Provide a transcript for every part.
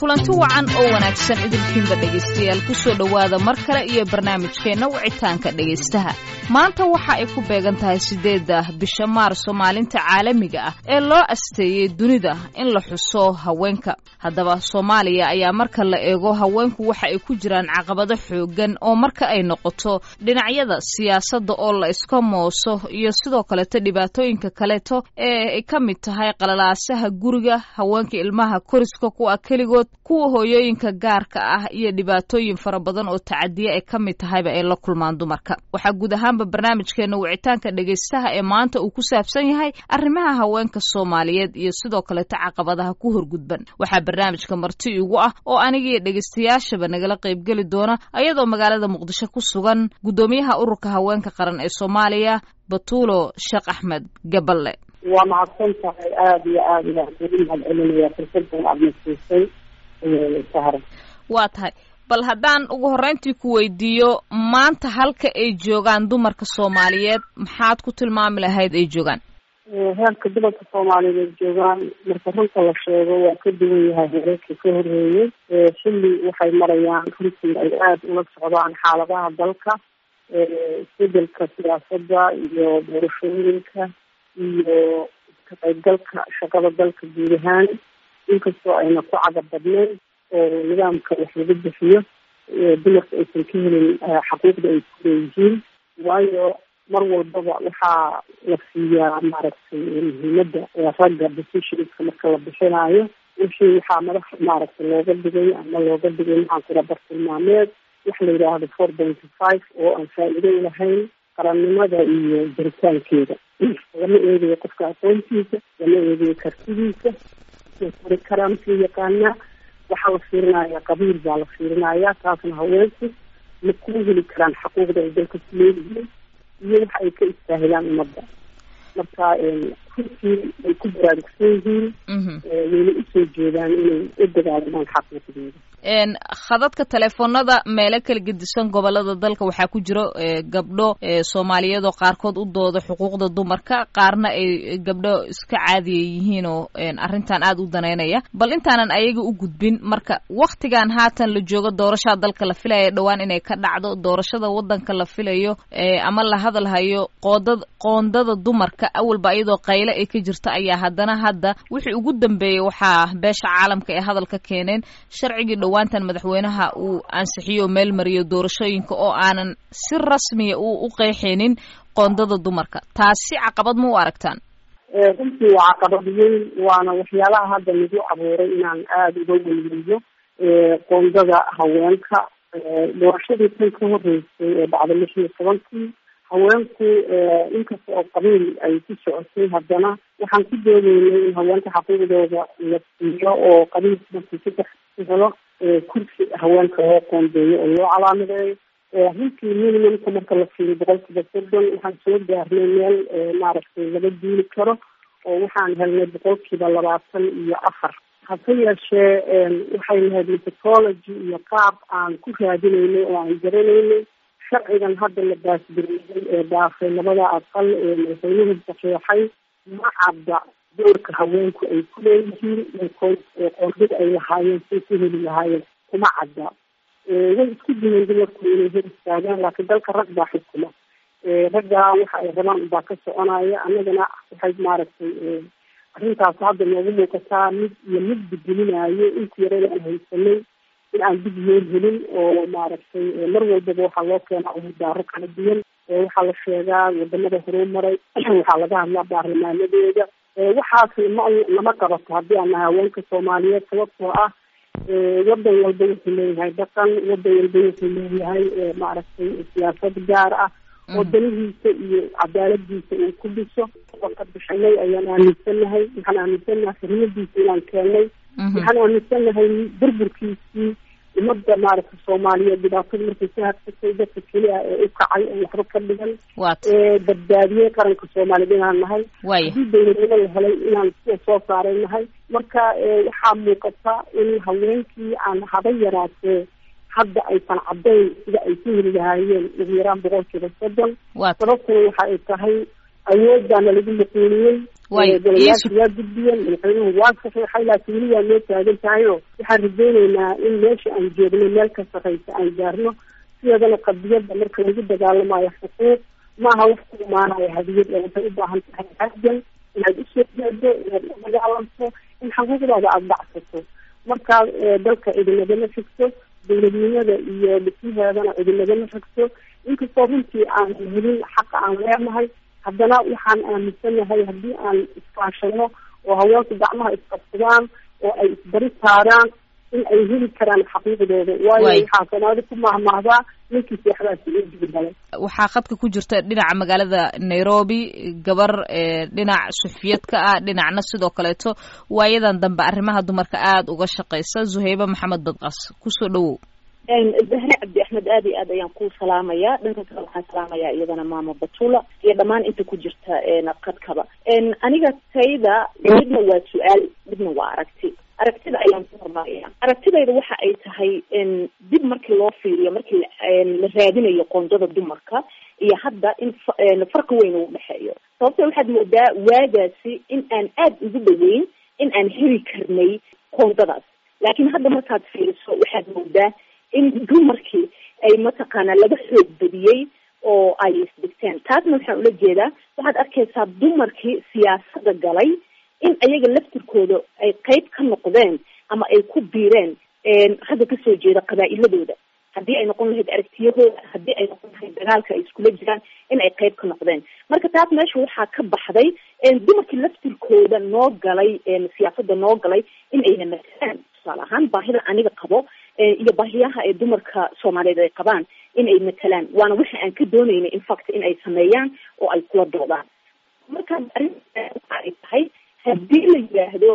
kulanti wacan oo wanaagsan idinkiinba dhegaystayaal kusoo dhowaada mar kale iyo barnaamijkeenna wicitaanka dhegaystaha maanta waxa ay ku beegan tahay siddeedda bisha maarso maalinta caalamiga ah ee loo asteeyey dunida in la xuso haweenka haddaba soomaaliya ayaa marka la eego haweenku waxa ay ku jiraan caqabado xooggan oo marka ay noqoto dhinacyada siyaasadda oo la iska mooso iyo sidoo kaleto dhibaatooyinka kaleeto ee ay ka mid tahay qalalaasaha guriga haweenka ilmaha koriska kuwa keligood kuwa hooyooyinka gaarka ah iyo dhibaatooyin fara badan oo tacadiye ay ka mid tahayba ay la kulmaan dumarka waxaa guud ahaanba barnaamijkeena wicitaanka dhegaystaha ee maanta uu ku saabsan yahay arrimaha haweenka soomaaliyeed iyo sidoo kaleto caqabadaha ku horgudban waxaa barnaamijka marti igu ah oo anigiiyo dhegaystayaashaba nagala qaybgeli doona ayadoo magaalada muqdisho ku sugan guddoomiyaha ururka haweenka qaran ee soomaaliya batuulo sheekh axmed gaballe waa mahadsan tahay aada iyo aada ilaan ugu mahad celinaya fursadan aada nasiisay sahra waa tahay bal haddaan ugu horreyntii ku weydiiyo maanta halka ay joogaan dumarka soomaaliyeed maxaad ku tilmaami lahayd ay joogaan heerka dumarka soomaaliyeed ay joogaan marka runta la sheego waa ka duwan yahay heerarkii ka horreeyey xilli waxay marayaan runtii ay aada ula socdaan xaaladaha dalka isbedelka siyaasadda iyo doorashooyinka iyo ka qaybgalka shaqada dalka guud ahaan inkastoo ayna ku cagab badnayn oo nidaamka wax laga bixiyo dumarka aysan ka helin xaquuqda ay ku leeyihiin waayo mar walbaba waxaa la siiyaa maaragtay muhiimadda ragga decisionska marka la bixinayo wixii waxaa madax maaragtay looga dhigay ama looga dhigay maxaan kula bartilmaameed wax la yidhaahdo four pointy five oo aan faa'iido lahayn qarannimada iyo jiritaankeeda lama eegayo qofka aqoontiisa lama eegayo kartidiisa kori karaa masii yaqaanaa waxaa la fiirinaya qabiil baa la fiirinaya taasna haweenku ma ku heli karaan xaquuqda ay dalka ku leeyihiin iyo waxa ay ka istaahilaan ummadda marka runtii ay ku baraarugsan yihiin wayna usoo jeedaan inay u dagaalamaan xaquuqdooda khadadka teleefoonada meelo kala gedisan gobolada dalka waxaa ku jiro gabdho soomaaliyeed oo qaarkood u dooda xuquuqda dumarka qaarna ay gabdho iska caadiya yihiin oo arrintan aada u daneynaya bal intaanan ayaga u gudbin marka waktigan haatan la joogo doorashada dalka la filaya dhowaan inay ka dhacdo doorashada wadanka la filayo ama la hadalhayo qoodad qoondada dumarka awalba iyadoo qayle ay ka jirto ayaa haddana hadda wixii ugu dambeeyey waxaa beesha caalamka ee hadalka keeneen sharcigii dhawaantan madaxweynaha uu ansixiyo meel mariyo doorashooyinka oo aanan si rasmiya u u qeexaynin qoondada dumarka taasi caqabad ma u aragtaan runtii waa caqabad weyn waana waxyaalaha hadda nagu abuuray inaan aada uga weyneeyo qoondada haweenka doorashadii tan ka horeysay ee dhacda lix iyo tobankii haweenku inkasta oo qabiil ay ku socotay haddana waxaan ku doodeynay in haweenka xaquuqdooda la siiyo oo qabiil markii saddex ku helo kursi haweenka loo qoondeeyo oo loo calaamadeeyo runtii minimumka marka la fiiriyo boqolkiiba soddon waxaan soo gaarnay meel maaragtay laga duuli karo oo waxaan helnay boqolkiiba labaatan iyo afar hase yeeshee waxay lahayd methodology iyo qaab aan ku raadinaynay oo aan garanaynay sharcigan hadda la baasgareeyay ee dhaafay labada aqal ee madaxweynuhu saxeexay ma cadda doorka haweenku ay ku leeyihiin qoondada ay lahaayeen say ku heli lahaayeen kuma cadda way isku diyeen dumarku inay hor istaagaan laakiin dalka rag baa xukuma raggaa waxa ay rabaan baa ka soconaya annagana waxay maaragtay arrintaas hadda noogu muuqataa mid iyo mid bedelinayo inta yarada aan haysanay in aan dib yoon helin oo maaragtay mar walbaba waxaa loo keenaa umudaaro kala duwan waxaa la sheegaa wadamada horumaray waxaa laga hadlaa baarlamaanadeeda waxaas ma lama qabato haddii aan nahay haweenka soomaaliyeed sababtoo ah wadan walba wuxuu leeyahay dhaqan wadan walba wuxuu leeyahay maaragtay siyaasad gaar ah oo danihiisa iyo cadaaladiisa uu ku dhiso oo ka bixinay ayaan aaminsanahay waxaan aaminsanahay xurmadiisa inaan keenay waxaan aaminsanahay burburkiisii umada maaragtay soomaaliyeed dhibaatada markay ka hadsatay dadka keli ah ee u kacay oo waxba ka dhigan ee badbaadiyey qaranka soomaaliyeed inaan nahay haddii dawladnimo la helay inaan sida soo saaray nahay marka waxaa muuqata in haweenkii aan haba yaraatee hadda aysan caddayn sida ay ku heli lahaayeen ugu yaraan boqolkiiba soddon sababtuna waxa ay tahay awood baana lagu maquuliyey golayaasha waa gudbiyeen madaxweynuhu waa saxiixay laakiin weli waa noo taagan tahay oo waxaan rajeyneynaa in meesha aan joogno meel ka sarreysa aan gaarno sideedana qadiyadda marka lagu dagaalamayo xuquuq maaha wax ku imaanayo hadiyad ee waxay u baahan tahay xaggan inaad usoo jeedo inaad u dagaalamto in xuquuqdaada aada dhacsato markaa dalka idinagama figto dowladnimada iyo dhismaheedana idinagama figto inkastoo runtii aan helin xaqa aan leenahay haddana waxaan aaminsanahay haddii aan iskaashano oo haweenku gacmaha isqabsadaan oo ay isbari saaraan in ay heli karaan xaqiiqdooda waayo waxaa soomaali ku mahmahdaa ninkii seexdaasi uu digdalay waxaa khadka ku jirta dhinaca magaalada nairobi gabar dhinac sufiyad ka ah dhinacna sidoo kaleeto waayadan dambe arrimaha dumarka aada uga shaqeysa zuhaybe maxamed badqas kusoo dhawow zahre cabdi axmed aad iyo aad ayaan ku salaamayaa dhanka kale waxaan salaamayaa iyadana maama batula iyo dhammaan inta ku jirta qadkaba aniga tayda midna waa su-aal midna waa aragti aragtida ayaan ku hormaraya aragtidayda waxa ay tahay dib markii loo fiiriyo markii la raadinayo qoondada dumarka iyo hadda in farqi weyn uu dhexeeyo sababto waxaad moodaa waagaasi in aan aad ugu dhaweyn in aan heli karnay qoondadaas laakiin hadda markaad fiiriso waxaad moodaa in dumarkii ay mataqaanaa laga xoog badiyey oo ay isdegteen taasna waxaan ula jeedaa waxaad arkaysaa dumarkii siyaasada galay in ayaga laftirkooda ay qeyb ka noqdeen ama ay ku biireen ragga kasoo jeeda qabaa'iladooda haddii ay noqon lahayd aragtiyahooda haddii ay noqon lahayd dagaalka ay iskula jiraan in ay qeyb ka noqdeen marka taas meesha waxaa ka baxday dumarkii laftirkooda noo galay siyaasada noo galay in ayna matalaan tusaale ahaan baahida aniga qabo iyo baahiyaha ee dumarka soomaaliyeed ay qabaan in ay matalaan waana waxa aan ka dooneynay infact in ay sameeyaan oo ay kula doodaan marka arrinta waxa ay tahay haddii la yidhaahdo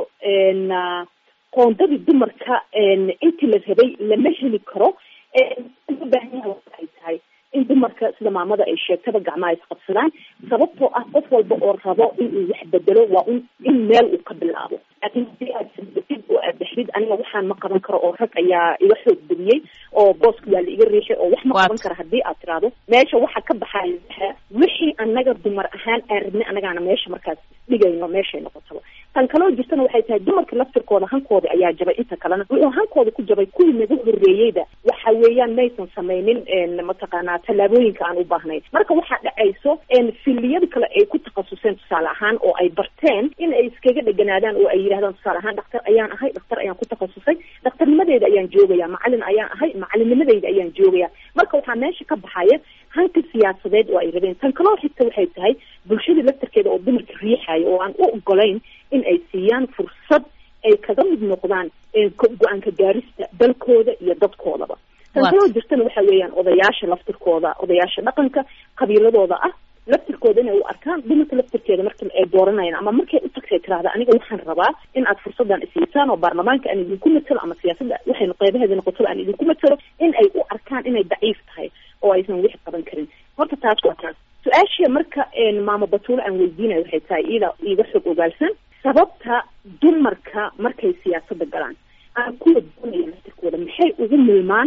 qoondadii dumarka intii la rabay lama heli karo loo baahan yaha waxa ay tahay in dumarka sida maamada ay sheegtaba gacmaha isqabsadaan sababtoo ah qof walba oo rabo inuu wax bedelo waa un in meel uu ka bilaabo laakiin haddii aad sabdatid oo aad dexdid aniga waxaan ma qaban karo oo rag ayaa iga xoog badiyey oo booska waa la iga riixay oo wax ma qaban karo haddii aad tiraahdo meesha waxa ka baxaya wixii anaga dumar ahaan aan rabnay anagaana meesha markaas dhigayno meeshay noqotaba tan kaloo jirtana waxay tahay dumarka laftirkooda hankooda ayaa jabay inta kalena wuxuu hankooda ku jabay kuwii nagu horreeyeyda waxa weeyaan maysan sameynin mataqaanaa tallaabooyinka aan u baahnayn marka waxaa dhacayso filiyada kale ay ku takhasuseen tusaale ahaan oo ay barteen in ay iskaga dheganaadaan oo ay yidhahdaan tusaale ahaan dhaktar ayaan ahay dhaktar ayaan ku takhasusay dhakhtarnimadeeda ayaan joogaya macalin ayaan ahay macalinnimadeyda ayaan joogaya marka waxaa meesha ka baxaya hanka siyaasadeed oo ay rabeen tan kaloo xigta waxay tahay bulshada laftarkeeda oo dumarka riixayo oo aan u ogolayn in ay siiyaan fursad ay kaga mid noqdaan go-aanka gaarista dalkooda iyo dadkoodaba tan kaloo jirtana waxa weeyaan odayaasha laftirkooda odayaasha dhaqanka qabiiladooda ah laftirkooda inay u arkaan dumarka laftirkeeda marka ay dooranayaan ama markay u tagtay tirahda aniga waxaan rabaa in aad fursadan isiisaan oo baarlamaanka aan idinku matalo ama siyaasadda waxay qeybaheeda noqotaba aan idinku matalo in ay u arkaan inay daciif tahay oo aysan wix qaban karin horta taas waa taas su-aashii marka maama batuule aan weydiinayo waxay tahay iyada iiga xog ogaalsan sababta dumarka markay siyaasada galaan aan kuwa doonaya laftirkooda maxay ugu milmaan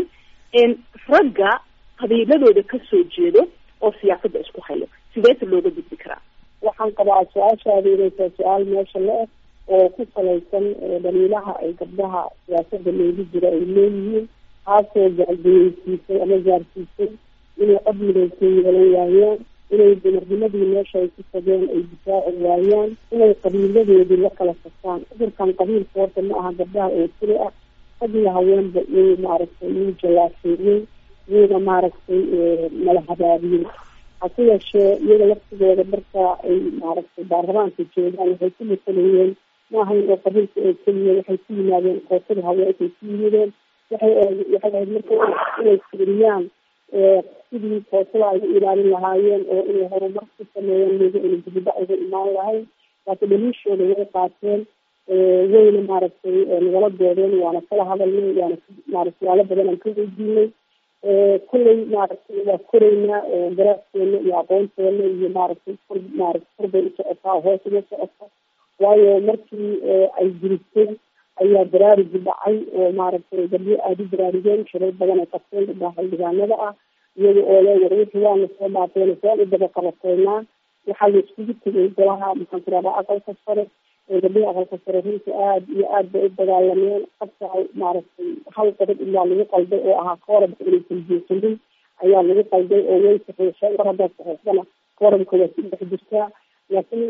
ragga qabiiladooda kasoo jeedo oo siyaasada isku hayo sideeta looga gudbi karaa waxaan qabaa su-aashaada inay tahay su-aal meesha la eg oo ku salaysan dhaliilaha ay gabdhaha siyaasada loogu jiro ay leeyihiin taasoo gaargeyeysiisay ama gaarsiisay inay cod midaysan yeelan waayaan inay dumarnimadii meesha ay ku tageen ay difaaci waayaan inay qabiiladoodii la kala saftaan cudurkan qabiilka horta ma aha gabdhaha oo tiri ah rag iyo haweenba iyuu maaragtay iyuu jawaafeeyey iyuuna maaragtay mala habaabiyey hase yeeshee iyada laftigooda marka ay maaragtay baarlamaanka joogaan waxay ku masalayeen maahayn oo qabiilka oo keliya waxay ku yimaadeen kootada haweenkay ku yimideen waxay waxay ahayd marka inay fiiriyaan sidii kootada ay u ilaalin lahaayeen oo inay horumar ku sameeyeen miga ina dibida uga imaan lahayn laakiin dhaliishooda way qaateen wayna maaragtay nagala doodeen waana kala hadalnay waana maaragtay suaalo badan aan ka weydiinay kulley maaragtay waa koreynaa oo garaadkeena iyo aqoonteena iyo maaragtay kor maaragtay korbay u socotaa hoos uga socota waayo markii ay jirisay ayaa baraarugi dhacay oo maaragtay gabdho aada u baraarugeen shirar badan ay qabteen gabdhaha xildhibaanada ah iyaga oo le war wixii waana soo dhaafeen saan u daba qabateynaa waxaa la iskugu tegay golaha maxaan tiradaa aqalka sare gabdhihii aqalka sare runta aada iyo aad bay u dagaalameen qabka maaragtay hal gabadh ilaa lagu qalday oo ahaa koorabka inaysan jeesanin ayaa lagu qalday oo way saxiixeen mar haddaad saxiixdana koorabka waa ku dhex jirtaa laakiin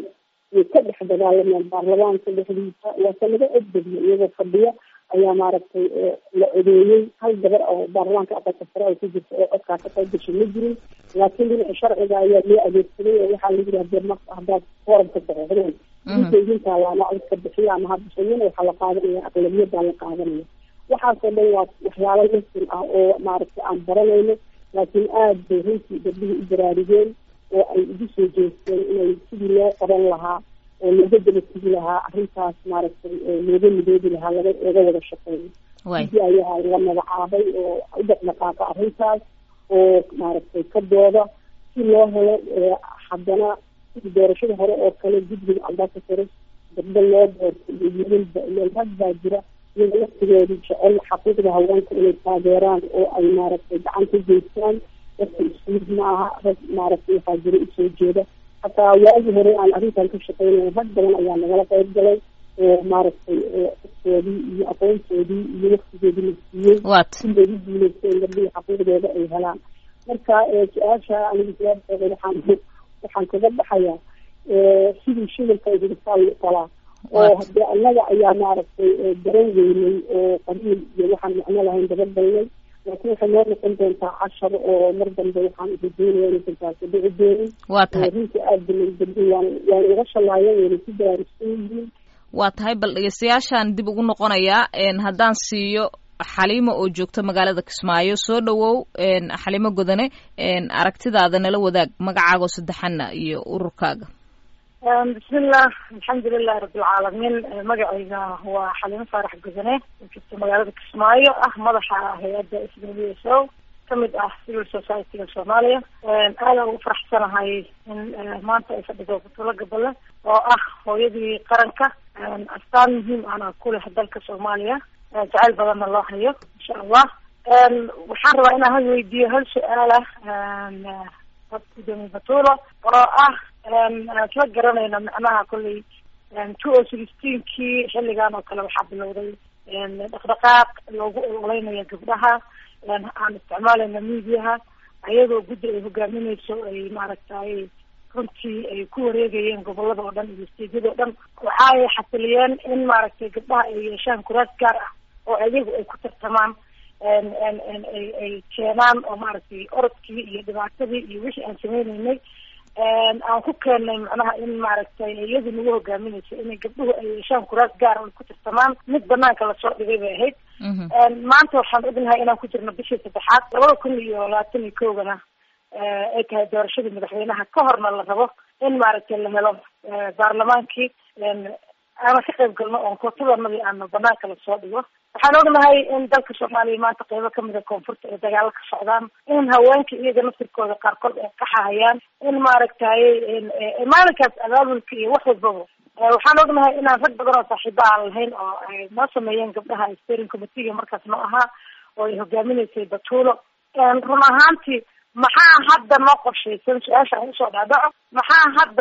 way ka dhex dagaalameen baarlamaanka dhexdiisa waase laga codbadiyo iyagoo fadhiya ayaa maaragtay la codeeyey hal gabar oo baarlamaanka aqalka sare ay ku jirta oo codkaa ka qayb gashay ma jirin laakiin dhinaca sharciga ayaa loo adeegsaday oo waxaa la yidhi hadee mar haddaad koorabka saxiixdeen idinkaa laana codka bixiya ama ha bixinin waxaa la qaadanaya aqlabiyadaa la qaadanaya waxaasoo dhan waa waxyaalo lasin ah oo maaragtay aan baranayno laakiin aada bay runtii gabdhihii u baraarugeen oo ay ugu soo jeesteen inay sidii loo qaban lahaa oo looga daba tigi lahaa arrintaas maaragtay looga midoobi lahaa laga laga wada shaqeeyo sidii ayaa la magacaabay oo u dhaqdhaqaaqa arrintaas oo maaragtay ka dooda si loo helo haddana sidii doorashada hore oo kale guddiga albaaka sare gabdo loo doorto iyo wiilalba ileen rag baa jira iyaga laftigooda jecel xaquuqda haweenka inay taageeraan oo ay maaragtay gacan ka geystaan dadka ismid ma aha rag maaragtay waxaa jira usoo jeeda hataa waagii hore aan arrintan ka shaqeynaya rag badan ayaa nagala qayb galay oo maaragtay codkoodii iyo aqoontoodii iyo waktigoodii la siiyey si bay u guuleysteen gabdhihii xaquuqdooda ay helaan marka su-aasha aniga jawaabteeda waxaan waxaan kaga baxayaa sidii shidalka hiritaan talaa oo hadee annaga ayaa maaragtay garan weynay oo qabiil iyo waxaan macno lahayn daba galnay laakiin waxay noo noqon doontaa cashar oo mar dambe waxaan rajeynaya inaysan taasi dhici doonin waa tahay runtii aada balay dambi waan waan uga shalaayeen wayna ku baraarugsan yihiin waa tahay bal dhegeystayaashaan dib ugu noqonayaa haddaan siiyo xaliimo oo joogto magaalada kismaayo soo dhawow xaliimo godane aragtidaada nala wadaag magacaago saddexana iyo ururkaaga bismillah alxamdulilahi rabbilcaalamiin magacayga waa xaliimo faarax godane oo joogto magaalada kismaayo ah madaxa hay-adda s w s o kamid ah civil society-ga soomaaliya aada ugu faraxsanahay in maanta ay fadhido butulo gabale oo ah hooyadii qaranka astaan muhiim ana ku leh dalka soomaaliya jacayl badanna loo hayo insha allah waxaan rabaa inaan hal weydiiyo hal su-aalah gudoomiye batulo oo ah isla garanayna macnaha kolley two o sixteenkii xilligan oo kale waxaa bilowday dhaqdhaqaaq loogu ololeynayo gabdhaha aan isticmaalayna mediaha ayadoo guddi ay hogaamineyso ay maaragtay runtii ay ku wareegayeen gobolada oo dhan iyo steedyada o dhan waxa ay xasiliyeen in maaragtay gabdhaha ay yeeshaan kuraas gaar ah oo ayagu ay ku tartamaan ay ay keenaan oo maaragtay orodkii iyo dhibaatadii iyo wixii aan sameyneynay aan ku keennay macnaha in maaragtay iyadu nagu hogaaminayso inay gabdhuhu ay yeeshaan kuraas gaar ay ku tartamaan mid banaanka lasoo dhigay bay ahayd maanta waxaan ognahay inaan ku jirno bishii saddexaad labada kun iyo labaatan iyo kowgana ay tahay doorashadii madaxweynaha ka horna la rabo in maaragtay la helo baarlamaankii aana ka qayb galno oon kootadanadii aana banaanka lasoo dhigo waxaan ognahay in dalka soomaaliya maanta qeybo kamida koonfurta ay dagaalo ka socdaan in haweenka iyaga naftirkooda qaarkood ay qaxahayaan in maaragtay maalinkaas abaabulka iyo wax walbaba waxaan ognahay inaan rag badan oo saaxiiba aan lahayn oo ay noo sameeyeen gabdhaha steering committeega markaas noo ahaa oo ay hogaaminaysay batuulo run ahaantii maxaa hadda noo qorshaysan su-aasha aan usoo dhaadhaco maxaa hadda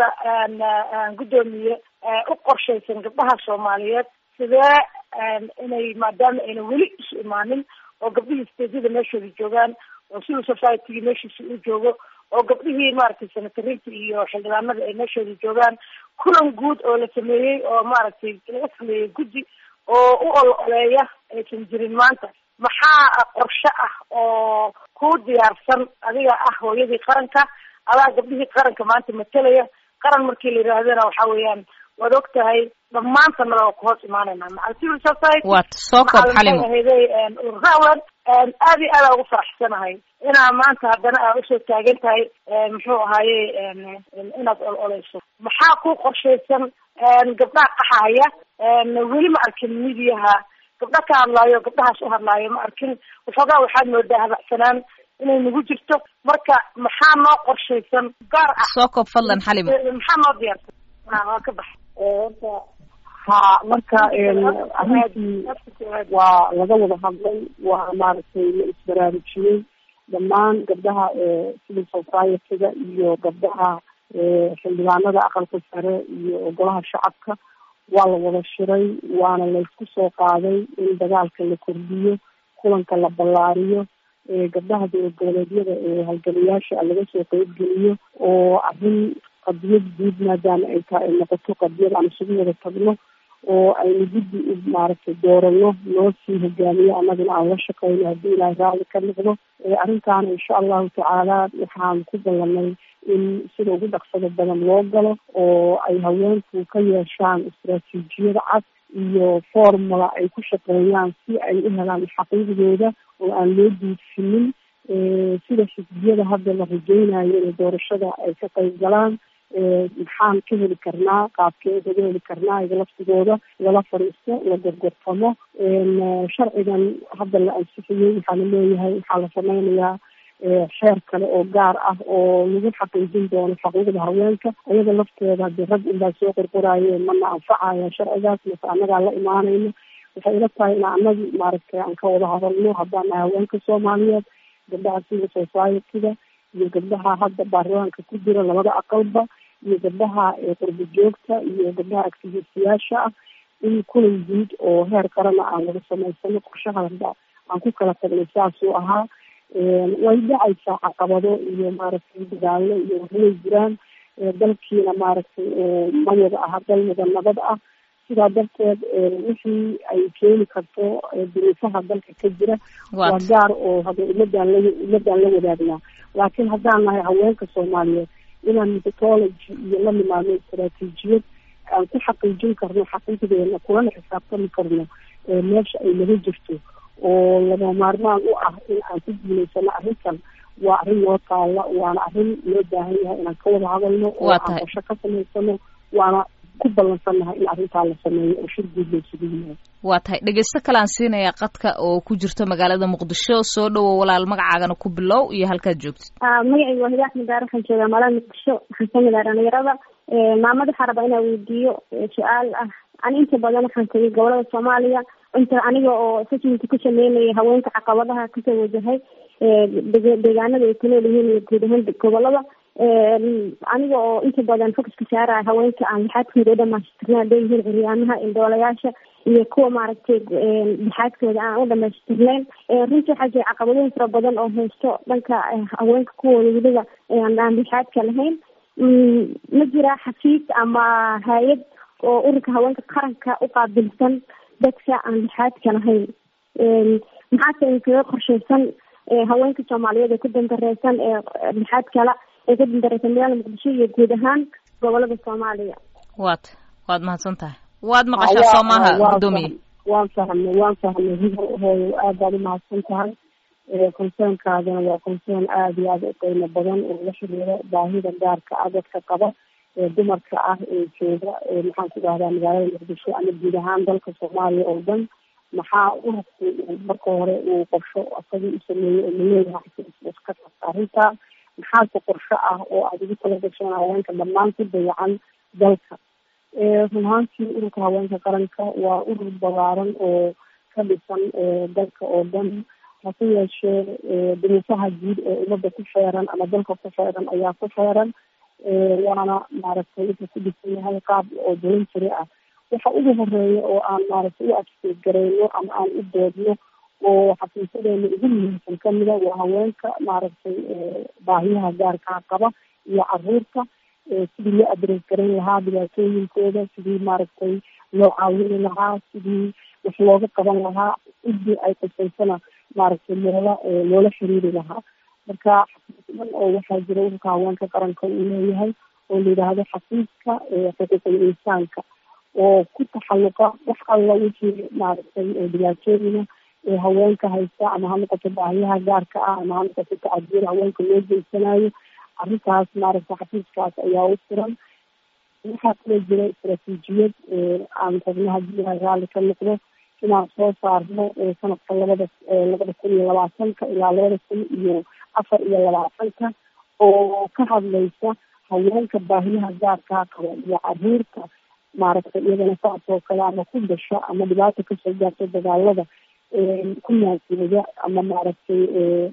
guddoomiye u qorshaysan gabdhaha soomaaliyeed sidee inay maadaama ayna weli isu imaanin oo gabdhihii steedyada meeshooda joogaan oo civil society-gi meeshiisa u joogo oo gabdhihii maaragtay senatariinta iyo xildhibaanada ay meeshooda joogaan kulan guud oo la sameeyey oo maaragtay laga sameeyey guddi oo u ol oleeya aysan jirin maanta maxaa qorshe ah oo ku diyaarsan adiga ah hooyadii qaranka adaa gabdhihii qaranka maanta matelaya qaran markii la yidhaahdana waxa weeyaan waad og tahay dhammaantanada waa ku hoos imaanayna macal civil society waad soo koob xalimo ahayday ururawan aad iyo aada ugu faraxsanahay inaa maanta haddana aa usoo taagan tahay muxuu ahaaye inaad ol oleyso maxaa ku qorshaysan gabdhaha qaxahaya weli ma arkin midiyaha gabdha ka hadlaayo gabdhahaas u hadlaayo ma arkin waxoogaa waxaad moodaa habacsanaan inay nagu jirto marka maxaa noo qorshaysan gaar ah soo koob fadlan xalimo maxaa noo diyaarsan waa ka bax horta ha marka arrintii waa laga wada hadlay waa maaragtay la isbaraarujiyey dhammaan gabdhaha civil society-ga iyo gabdhaha xildhibaanada aqalka sare iyo golaha shacabka waa la wada shiray waana laysku soo qaaday in dagaalka la kordhiyo kulanka la ballaariyo gabdhaha dowlad goboleedyada ee halgamayaasha laga soo qeybgeliyo oo arrin qadiyad guud maadaama ay tahay ay noqoto qadiyad aan isugu wada tagno oo aynu guddi u maaragtay doorano loo sii hogaamiyo annaguna aan la shaqeyno haddii ilaahay raalli ka noqdo arrintaana insha allahu tacaala waxaan ku ballanay in sida ugu dhaqsada badan loo galo oo ay haweenku ka yeeshaan istaraatiijiyada cad iyo formula ay ku shaqeeyaan si ay u helaan xaqiiqdooda oo aan loo duudfinin sida xisbiyada hadda la rajeynayo inay doorashada ay ka qayb galaan maxaan ka heli karnaa qaabkee kaga heli karnaa iga laftigooda lala fadhiisto la gorgortamo sharcigan hadda la ansixiyey waxaa la leeyahay waxaa la sameynayaa xeer kale oo gaar ah oo lagu xaqiijin doono xuquuqda haweenka iyada lafteeda hadii rag unbaa soo qorqoraaye mana anfacaya sharcigaas mase annagaa la imaanayno waxay ila tahay in anagi maaragtay aan ka wada hadalno haddaan nahay haweenka soomaaliyeed gabdhaha civil society-da iyo gabdhaha hadda baarlamaanka ku jira labada aqalba iyo gabdhaha qurba joogta iyo gabdhaha activistiyaasha ah in kulan guud oo heer qarana aan wada samaysano qorshaha hadda aan ku kala tagnay saasuu ahaa way dhacaysaa caqabado iyo maaragtay dagaalo iyo waxway jiraan dalkiina maaragtay ma wada aha dal wada nabad ah sidaa darteed wixii ay keeni karto duruufaha dalka ka jira waa gaar oo hada ummadaan la ummadaan la wadaagnaa laakiin haddaan nahay haweenka soomaaliyeed inaan methodology iyo la nimaadno istaraatiijiyad aan ku xaqiijin karno xaqiiqdeena kulana xisaabtami karno meesha ay naga jirto oo lama maarmaan u ah in aan ku guulaysano arrintan waa arrin noo taalla waana arrin loo baahan yahay inaan ka wada hadalno oo aan qorsho ka samaysano waana ku ballansannahay in arrintaa la sameeyo oo shir guud la isugu yimaado waa tahay dhegeysto kale aan siinayaa qadka oo ku jirto magaalada muqdisho soo dhowow walaal magacaagana ku bilow iyo halkaad joogtid magacayga waa hidaa axmed daar waxaan joogaa magaalada muqdisho waxaan kamid ah dhalinyarada maamada waxaa rabaa inaa weydiiyo su-aal ah ani inta badan waxaan tegay gobolada soomaaliya inta aniga oo assessment ku sameynaya haweenka caqabadaha kasoo wajahay deegaanada ay ku nool yihiin iyo guud ahaan gobolada aniga oo inta badan focuska saaraya haweenka aan lixaadkooda u dhamaystirna haday yihiin curyaamaha indhoolayaasha iyo kuwa maaragtay lixaadkooda aan u dhamaystirnayn runtii waxaa jira caqabadooyin fara badan oo haysto dhanka haweenka kuwooda weliba aan lixaadka lahayn ma jira xafiis ama hay-ad oo ururka haweenka qaranka u qaabilsan dadka aan lixaadka lahayn maxaase inkaga qorsheysan haweenka soomaaliyeed ee ku dandareysan ee lixaad kala ee ku dandareysan magaalada muqdisho iyo guud ahaan gobolada soomaaliya waad waad mahadsan tahay waad maqashaa soo maaha guddoomiye waan fahmay waan fahmay hooyo aad baad umahadsan tahay concernkaadana waa concern aada iyo aada u qiimo badan oo la xiriiro baahida gaarka ah dadka qaba ee dumarka ah ee jooga maxaan ku dhahdaa magaalada muqdisho ama guud ahaan dalka soomaaliya oo dhan maxaa ururku marka hore uu qorsho asagii u sameeyey oo laleeyahay ka qabta arrintaa maxaase qorsho ah oo aada ugu tala gasheen haweenka dhammaan ku dayacan dalka run ahaantii ururka haweenka qaranka waa urur balaaran oo ka dhisan dalka oo dhan hase yeeshee duruufaha guud ee ummadda ku feeran ama dalka ku feeran ayaa ku feeran waana maaragtay wuxuu ku dhisan yahay qaab oo voluntary ah waxa ugu horeeya oo aan maaragtay u adkeed gareyno ama aan u doodno oo xafiisadeena ugu muhiimsan kamida waa haweenka maaragtay baahiyaha gaarkaa qaba iyo caruurta sidii loo adres garan lahaa dhibaatooyinkooda sidii maaragtay loo caawini lahaa sidii wax looga qaban lahaa cidii ay qusaysana maaragtay loola loola xiriiri lahaa marka xafiis dhan oo waxaa jira ururka haweenka qaranka uu leeyahay oo la yidhaahdo xafiiska xuquuqul insaanka oo ku taxalluqa wax alla wixii maaragtay dhibaatooyina ee haweenka haysta ama ha noqoto baahiyaha gaarka ah ama ha noqoto tacadiyada haweenka loo geysanayo arrintaas maaragtay xafiiskaas ayaa u furan waxaa kaloo jira istaraatiijiyad aan rabno haddii ilahay raalli ka noqdo inaan soo saarno sanadka labada labada kun iyo labaatanka ilaa labada kun iyo afar iyo labaatanka oo ka hadlaysa haweenka baahiyaha gaarkaa qaba iyo caruurta maaragtay iyadana saas oo kale ama ku dasha ama dhibaata kasoo gaarta dagaalada ku naasiyada ama maaragtay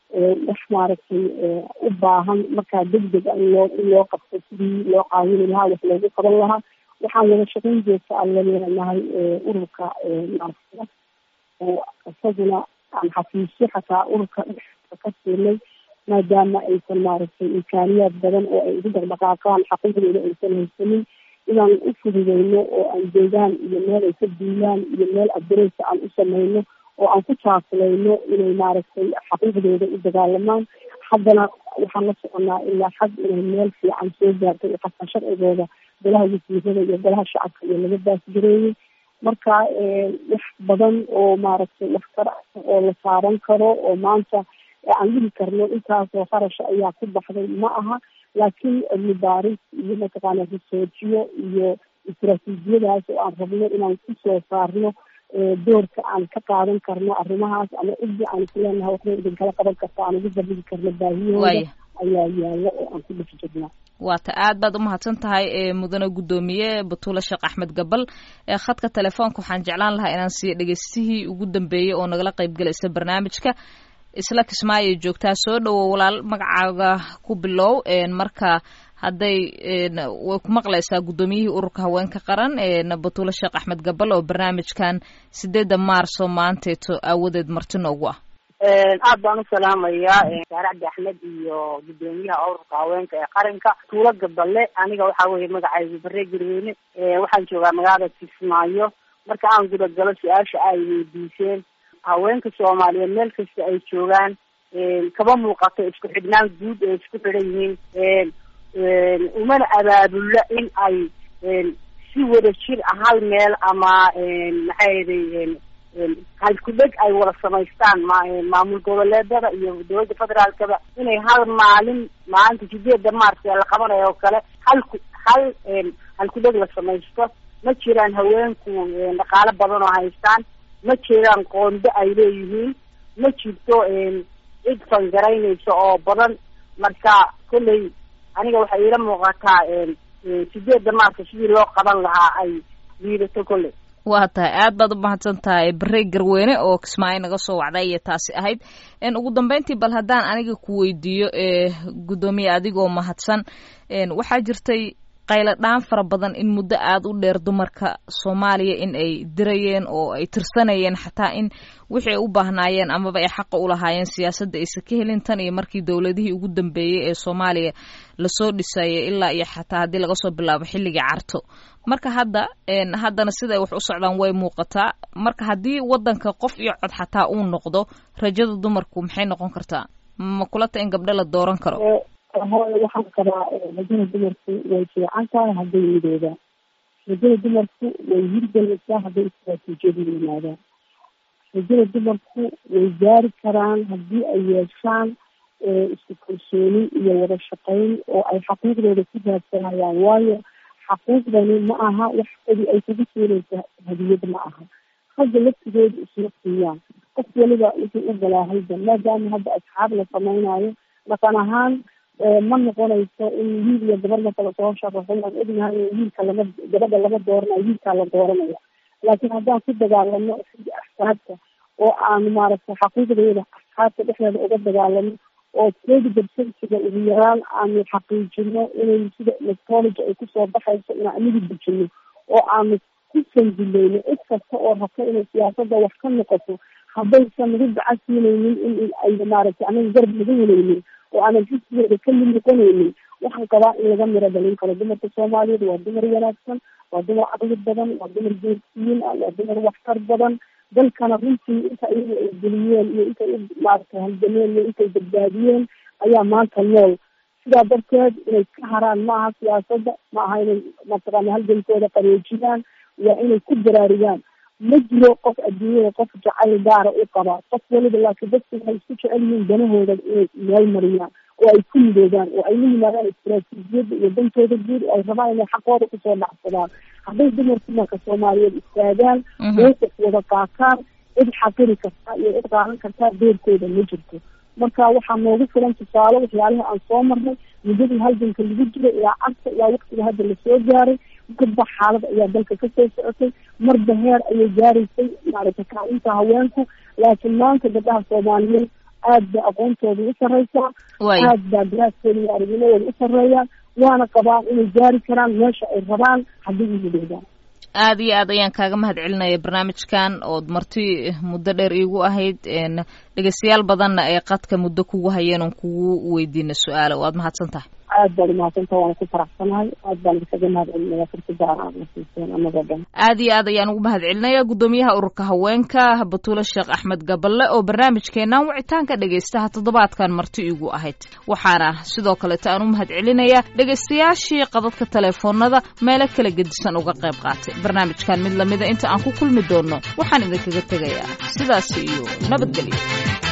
wax maaragtay u baahan markaa degdeg a in loo in loo qabto sidii loo caawini lahaa wax loogu qaban lahaa waxaan wada shaqayn joogta aan la leenahay ururka naafada oo isaguna aan xafiisyo xataa ururka dhexda ka siinay maadaama aysan maaragtay imkaaniyaad badan oo ay ugu dhaqdhaqaaqaan xaquuqdooda aysan haysanin inaan u fududeyno oo aan deegaan iyo meel ay ka duulaan iyo meel adresa aan u sameyno oo aan ku taakulayno inay maaragtay xaquuqdooda u dagaalamaan haddana waxaan la soconaa ilaa xag inay meel fiican soo gaartay xataa sharcigooda golaha wasiirada iyo golaha shacabka iyo laga baasgareeyey marka wax badan oo maaragtay waxtar oo la saaran karo oo maanta aan dhihi karno intaasoo qarasha ayaa ku baxday ma aha laakiin cilmi baaris iyo mataqaana risoojiyo iyo istaraatiijiyadaas oo aan rabno inaan kusoo saarno doorka aan ka qaadan karno arrimahaas ama cidii aan isleenahay waxba idinkala qaban karta aan ugu bandhigi karno baahiyahooda ayaa yaalla oo aan ku dhex jirnaa waata aad baad umahadsan tahay mudane guddoomiye batuule sheekh axmed gabal khadka telefoonka waxaan jeclaan lahaa inaan siiyo dhegeystihii ugu dambeeyey oo nagala qaybgalaysa barnaamijka isla kismaayo joogtaa soo dhowo walaal magacaaga ku bilow marka hadday way ku maqlaysaa guddoomiyihii ururka haweenka qaran batuule sheekh axmed gabal oo barnaamijkan sideedda maarso maanteeto aawadeed marti noogu ah aad baan u salaamayaa saare cabdi axmed iyo guddoomiyaha ururka haweenka ee qaranka tuulo gaballe aniga waxaa weeye magacaygu bare garweyne waxaan joogaa magaalada kismaayo marka aan gudagalo su-aasha ay weydiiseen haweenka soomaaliyeed meel kasta ay joogaan kaba muuqato isku xidhnaan guud ee isku xidhan yihiin umana abaabulla in ay si wada jir ah hal meel ama maxaa yeday halkudheg ay wada samaystaan maamul goboleedada iyo dowladda federaalkaba inay hal maalin maalinta sideedda maarch ee la qabanayo oo kale halku hal halkudheg la samaysto ma jiraan haweenku dhaqaalo badan oo haystaan ma jiraan qoondo ay leeyihiin ma jirto cid fangaraynaysa oo badan marka kolley aniga waxay iila muuqataa sideedda maarka sidii loo qaban lahaa ay liidato kolley waa tahay aad baad u mahadsan tahay barey garweyne oo kismaayo naga soo wacday ayay taasi ahayd ugu dambeyntii bal haddaan aniga ku weydiiyo guddoomiye adigoo mahadsan waxaa jirtay qaylo dhaan fara badan in muddo aada u dheer dumarka soomaaliya in ay dirayeen oo ay tirsanayeen xataa in wixii ay u baahnaayeen amaba ay xaqa u lahaayeen siyaasadda aysa ka helin tan iyo markii dowladihii ugu dambeeyey ee soomaaliya lasoo dhisayay ilaa iyo xataa haddii laga soo bilaabo xilligii carto marka hadda haddana sida ay wax u socdaan way muuqataa marka haddii waddanka qof iyo cod xataa uu noqdo rajada dumarku maxay noqon kartaa ma kulata in gabdho la dooran karo hooy waxaan qabaa rajada dumarku way fiican tahay hadday midoobaan rajada dumarku way hirgelaysaa hadday istaraatiijiyadu yimaadaan rajada dumarku way gaari karaan haddii ay yeeshaan isku kalsooni iyo wada shaqayn oo ay xaquuqdooda ku raadsanayaan waayo xaquuqdani ma aha wax kodi ay kugu siinaysa hadiyad ma aha ragga laftigooda isma siiyaan qof waliba wuxuu u galaahayba maadaama hadda asxaab la samaynayo dhaqan ahaan ma noqonayso in wiil iyo gabar markala soo sharaxo waan ognahay wiilka lama gabadha lama dooranayo wiilkaa la dooranaya laakiin haddaan ku dagaalano xagga axsaabta oo aan maaragtay xaquuqdeeda asxaabta dhexdeeda uga dagaalano oo twenty percentiga ugu yaraan aanu xaqiijino inay sida electrology ay kusoo baxayso inaan anigu dejino oo aanu ku sandulayno cid kasta oo rabta inay siyaasadda wax ka noqoto haddaysan nagu gacan siinaynin in ay maaragtay anaga garab laga helaynin oo aanan xisbigeeda ka mid noqonaynin waxaan qabaa in laga miro dhalin karo dumarka soomaaliyeed waa dumar wanaagsan waa dumar caqli badan waa dumar geersiyin ah waa dumar waxtar badan dalkana runtii inta iyagu ay geliyeen iyo intay u maaragtay halgameen iyo intay badbaadiyeen ayaa maanta nool sidaa darteed inay ka haraan ma aha siyaasadda ma aha inay mataqaana halgankooda qareejiyaan waa inay ku baraarugaan ma jiro qof adduunyada qof jacayl gaara u qaba qof waliba laakiin dadku waxay isku jecel yihiin danahooda inay meel mariyaan oo ay ku midoobaan oo ay la yimaadaan istaraatiijiyadda iyo dantooda guud oo ay rabaan inay xaqooda kusoo dhacsadaan hadday dumarku marka soomaaliyeed istaagaan meesas wada qaataan cid xaqiri kartaa iyo cid qaadan kartaa doorkooda ma jirto marka waxaa noogu filan tusaale waxyaalaha aan soo marnay muddadii halganka lagu jiro ilaa carta ilaa waqtiga hadda lasoo gaaray marba xaalad ayaa dalka kasoo socotay marba heer ayay gaaraysay maaragtay kaalinta haweenku laakiin maanta gabdhaha soomaaliyeed aad ba aqoontooda u sarreysaa aad baa daraaskooda iyo aragnimadooda u sarreeya waana qabaan inay gaari karaan meesha ay rabaan haddii u yidhahdaan aada iyo aad ayaan kaaga mahad celinaya barnaamijkan ood marti muddo dheer iigu ahayd dhegeystayaal badanna ay qadka muddo kugu hayeen oon kugu weydiina su-aala waad mahadsan tahay aad baad umahadsantaha waana ku faraxsanahay aad baan isaga mahad celinaya fursada aad na siiseen anagoo dhan aada iyo aad ayaan ugu mahad celinaya guddoomiyaha ururka haweenka batuule sheekh axmed gaballe oo barnaamijkeenan wicitaanka dhegeystaha toddobaadkan marti iigu ahayd waxaana sidoo kaleeta aan u mahad celinaya dhegeystayaashii qadadka teleefoonada meelo kala gedisan uga qayb qaatay barnaamijkan mid lamida inta aan ku kulmi doono waxaan idinkaga tegayaa sidaas iyo nabadgelyo